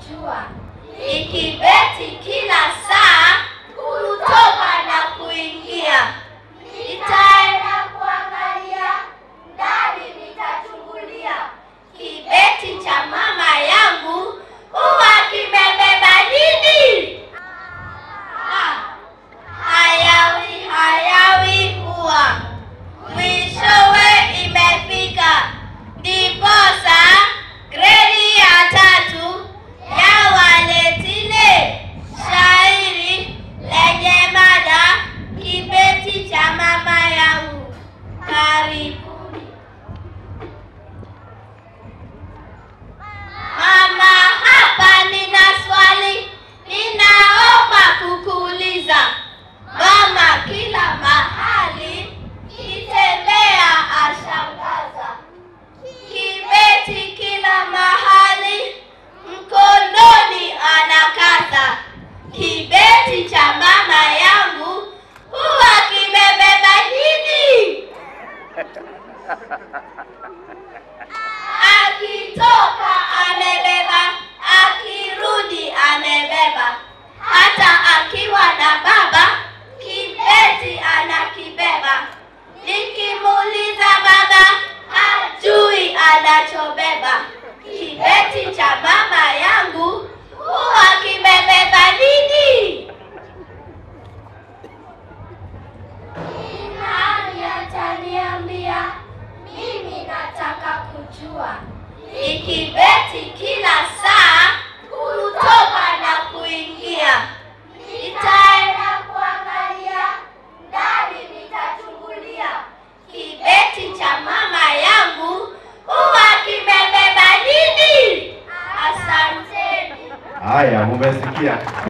kujua, ikibeti kila saa kutoka na kuingia. Nitaenda kuangalia ndani, nitachungulia kibeti cha mama yangu huwa kimebeba nini? Ah, hayawi hayawi huwa mwishowe imefika, ndiposa gredi ya tatu ya waletile shairi lenye mada kibeti cha mama yangu. Karibuni. Mama, hapa nina swali ninaomba kukuuliza. Mama kila mahali kitembea ashangaza, kibeti kila mahali mkononi anakaza. Kibeti cha mama yangu huwa kimebeba nini? Akitoka amebeba, akirudi amebeba, hata akiwa na baba kibeti anakibeba. Nikimuuliza baba hajui anachobeba. Kibeti cha mama yangu huwa kimebeba nini? Nani ataniambia? Mimi nataka kujua. Ikibeti kila saa kutoka na kuingia. Nitaenda kuangalia ndani, nitachungulia kibeti cha mama yangu huwa kimebeba nini? Asanteni. Haya, mumesikia.